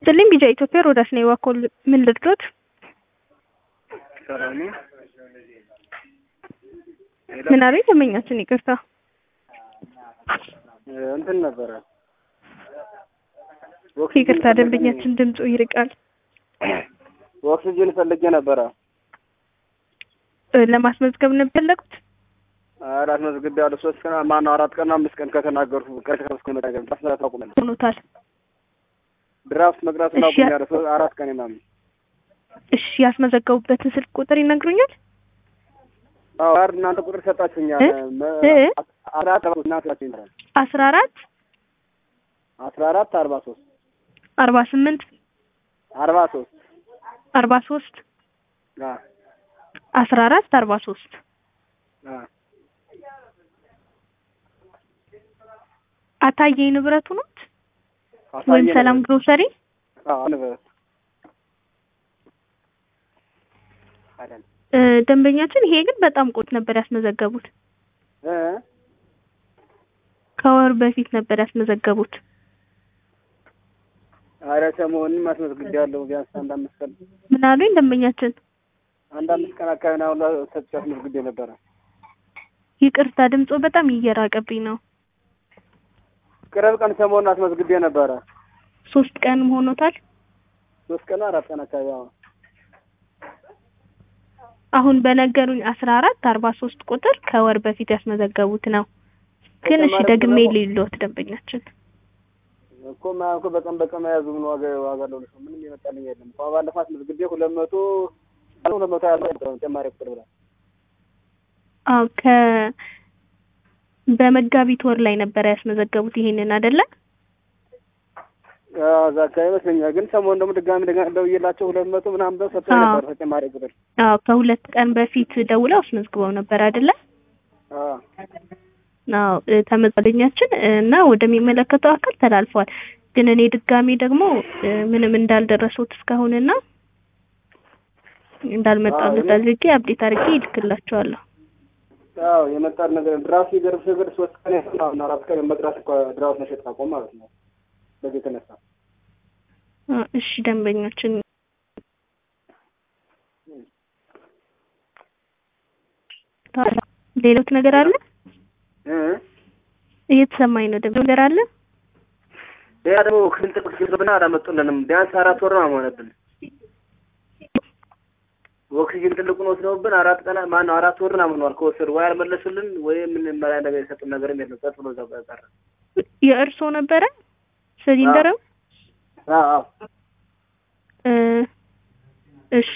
ስልኝ ቢጃ ኢትዮጵያ ሮዳስ ነው የዋኮል ምን ልርዶት? ሰላም ነው። ምን አሉኝ? ደንበኛችን ይቅርታ እንትን ነበረ ይቅርታ፣ ደንበኛችን ድምፁ ይርቃል። ኦክሲጅን ፈልጌ ነበረ። እ ለማስመዝገብ ነው የፈለጉት? አራት መዝግቤ ያለ ሶስት ቀን ማነው አራት ቀን አምስት ቀን ከተናገርኩ ቀን ከተስኩ መጣገር ታስመራ ታቁመን ሆኖታል። ድራፍት መቅዳት እሺ። ታቁም ያለ ሶ- አራት ቀን ምናምን እሺ፣ ያስመዘገቡበትን ስልክ ቁጥር ይነግሩኛል? አዎ አር እናንተ ቁጥር ሰጣችሁኛል። እ? መ- እ? አራት እናንተ ሰጣችሁኛል። አስራ አራት አስራ አራት አርባ ሶስት አርባ ስምንት አርባ ሶስት አርባ ሶስት አ አስራ አራት አርባ ሶስት አ አታዬ ንብረቱ ኖት አሳየን ወይም ሰላም ግሮሰሪ አዎ ንብረት አይደል እ፣ ደንበኛችን ይሄ ግን በጣም ቆት ነበር ያስመዘገቡት። እ ከወር በፊት ነበር ያስመዘገቡት። ኧረ ሰሞኑን አስመዝግቤያለሁ። ቢያንስ አንድ አምስት ቀን ምን አሉኝ ደንበኛችን? አንድ አምስት ቀን አካባቢ ነው አሁን ሰጥቼ አስመዝግቤ ነበረ። ይቅርታ ድምጾ በጣም እየራቀብኝ ነው። ቅርብ ቀን ሰሞኑን አስመዝግቤ ነበረ። ሶስት ቀንም ሆኖታል። ሶስት ቀን አራት ቀን አካባቢ አዎ አሁን በነገሩኝ አስራ አራት አርባ ሶስት ቁጥር ከወር በፊት ያስመዘገቡት ነው። ግን እሺ ተጨማሪ ደግሜ ደግሞ- ሊሎት ደንበኛችን እኮ ማ እኮ በቀን በቀን መያዙ ምን ዋጋ ዋጋ አለው? ለሰው ምንም የመጣልኝ የለም። እኮ ባለፈው አስመዝግቤ ሁለት መቶ ሁለት መቶ ያለው ተጨማሪ ቁጥር ብላ አዎ ከ በመጋቢት ወር ላይ ነበረ ያስመዘገቡት ይሄንን አይደለ? አዎ እዛ አካባቢ ይመስለኛል። ግን ሰሞኑን ደግሞ ድጋሚ ደጋ- ደውዬላቸው ሁለት መቶ ምናምን ብለው ሰጥተው አዎ። ነበር ተጨማሪ ቁጥር አዎ ከሁለት ቀን በፊት ደውለው አስመዝግበው ነበር አይደለ? አዎ አዎ እ፣ ተመዝጋኛችን እ፣ እና ወደሚመለከተው አካል ተላልፏል። ግን እኔ ድጋሚ ደግሞ እ፣ ምንም እንዳልደረሱት እስካሁንና እንዳልመጣለት አዎ፣ አድርጌ አብዴት አድርጌ ይልክላቸዋለሁ። አዎ የመጣል ነገር ድራፍት ይገርም ነገር ሶስት ቀን ያህል አሁን አራት ቀን መቅዳት እኮ ድራፍት መሸጥ አቆም ማለት ነው። በዚህ የተነሳ አ፣ እሺ ደንበኞችን ሌሎት ነገር አለ እ እየተሰማኝ ነው። ደግሞ ነገር አለ ያ ደግሞ ክንት ክፍልና አላመጡልንም። ቢያንስ አራት ወር ነው ሆነብን። ኦክሲጅን ትልቁን ወስደውብን አራት ቀን ማነው አራት ወር ምናምን ሆኗል ከወሰዱ ወይ አልመለሱልን ወይ ምን መላ ነገር የሰጡን ነገርም የለም። ጸጥ ብሎ እዛው ቀረ። የእርሶ ነበረ ሲሊንደሩ? አዎ አዎ እ፣ እሺ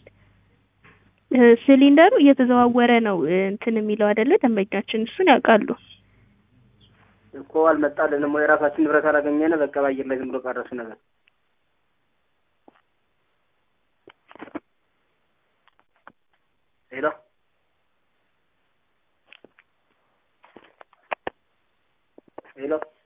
እ፣ ሲሊንደሩ እየተዘዋወረ ነው እ፣ እንትን የሚለው አይደለ? ደንበኛችን እሱን ያውቃሉ። እኮ አልመጣልንም ወይ የራሳችን ንብረት አላገኘን። በቃ በአየር ላይ ዝም ብሎ ቀረሱ ነገር ሄሎ ሄሎ